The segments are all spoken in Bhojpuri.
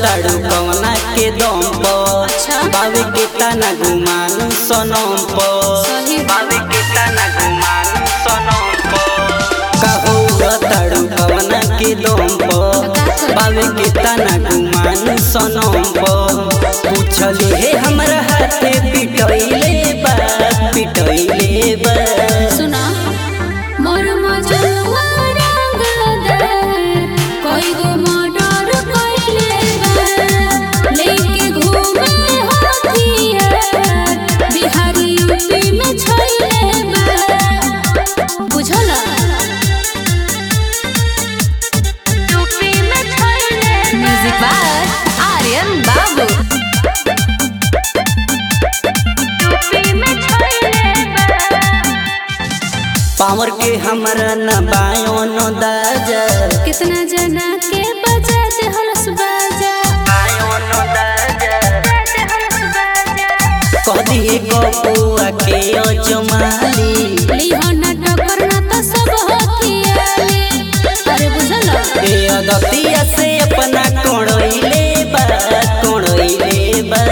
ताड़ू कवना के दम पर अच्छा। बावे के तना गुमानू सनम पर सही बावे के तना गुमानू सनम पर कहू ताड़ू कवना के दम पर बावे के तना गुमानू सनम पर पूछली हे हमरा हाथे पिटैले बा पिटैले बा सुना मोर मजनुआ रंगदार कोई गो मर्डर कइले बा लेके घूमे हथियार बिहार यूपी में छैले बा बुझला यूपी में छैले म्यूजिक बाय आर्यन बाबू यूपी में छैले बा पावर के हमरा न बायो न दाजा कितना जना के बजा दे हलस बाजा बायो न दाजा दे हलस बाजा कह दिए गपुआ के अजमाली लिहो ना टकर ना तो सब हथियाले अरे बुझल ए अदतिया से अपना कोड़ैले बा कोड़ैले बा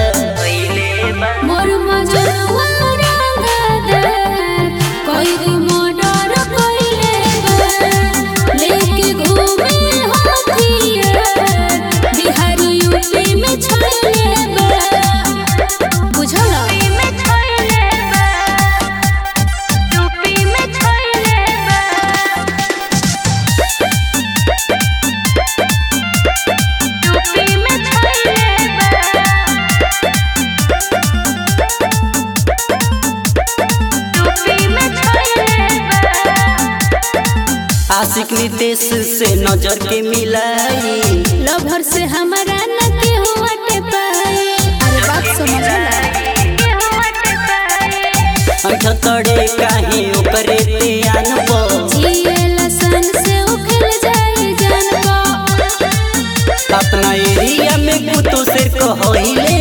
मोर मजनुआ रंगदार कोई गो मर्डर कइले बा लेके घूमे हथियार बिहार यूपी में छैले बा बुझल में छैले बा यूपी में छैले बा यूपी में छैले यूपी में छैले आशिक नितेश से नजर के मिलाई लभर से हमारा न के हुआटे पाए अरे बात समझला के हुआटे पाए अठतड़े काहे ओकरे ते आनबो जिएला सन से उखल जाए जानबो अपना एरिया में कुतो से कहैले